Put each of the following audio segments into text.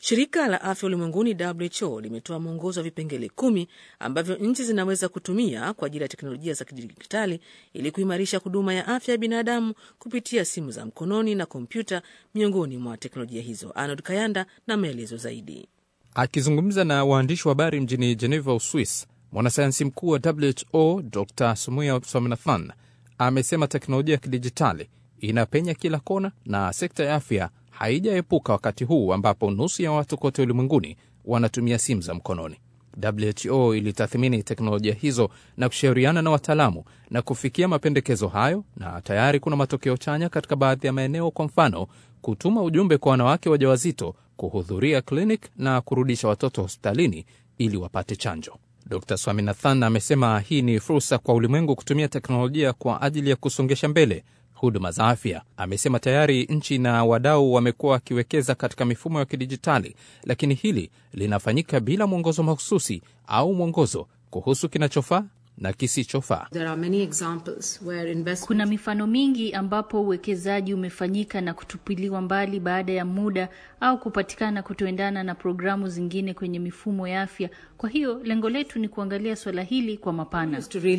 Shirika la Afya Ulimwenguni WHO limetoa mwongozo wa vipengele kumi ambavyo nchi zinaweza kutumia kwa ajili ya teknolojia za kidijitali ili kuimarisha huduma ya afya ya binadamu kupitia simu za mkononi na kompyuta, miongoni mwa teknolojia hizo. Arnold Kayanda na maelezo zaidi. Akizungumza na waandishi wa habari mjini Geneva, Uswis, mwanasayansi mkuu wa WHO Dr Sumuya Swaminathan amesema teknolojia ya kidijitali inapenya kila kona na sekta ya afya haijaepuka wakati huu ambapo nusu ya watu kote ulimwenguni wanatumia simu za mkononi. WHO ilitathmini teknolojia hizo na kushauriana na wataalamu na kufikia mapendekezo hayo, na tayari kuna matokeo chanya katika baadhi ya maeneo, kwa mfano kutuma ujumbe kwa wanawake wajawazito kuhudhuria klinik na kurudisha watoto hospitalini ili wapate chanjo. Dr Swaminathan amesema hii ni fursa kwa ulimwengu kutumia teknolojia kwa ajili ya kusongesha mbele huduma za afya. Amesema tayari nchi na wadau wamekuwa wakiwekeza katika mifumo ya kidijitali, lakini hili linafanyika bila mwongozo mahususi au mwongozo kuhusu kinachofaa na kisichofaa. Invest... kuna mifano mingi ambapo uwekezaji umefanyika na kutupiliwa mbali baada ya muda au kupatikana kutoendana na programu zingine kwenye mifumo ya afya. Kwa hiyo lengo letu ni kuangalia swala hili kwa mapana.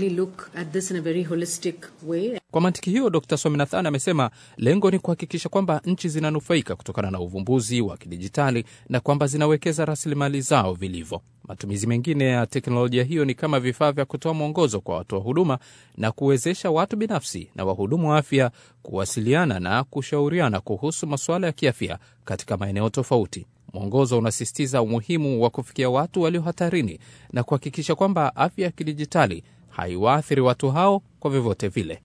Kwa mantiki hiyo, Dr Swaminathan amesema lengo ni kuhakikisha kwamba nchi zinanufaika kutokana na uvumbuzi wa kidijitali na kwamba zinawekeza rasilimali zao vilivyo. Matumizi mengine ya teknolojia hiyo ni kama vifaa vya kutoa mwongozo kwa watoa huduma na kuwezesha watu binafsi na wahudumu wa afya kuwasiliana na kushauriana kuhusu masuala ya kiafya katika maeneo tofauti. Mwongozo unasisitiza umuhimu wa kufikia watu walio hatarini na kuhakikisha kwamba afya ya kidijitali haiwaathiri watu hao kwa vyovyote vile.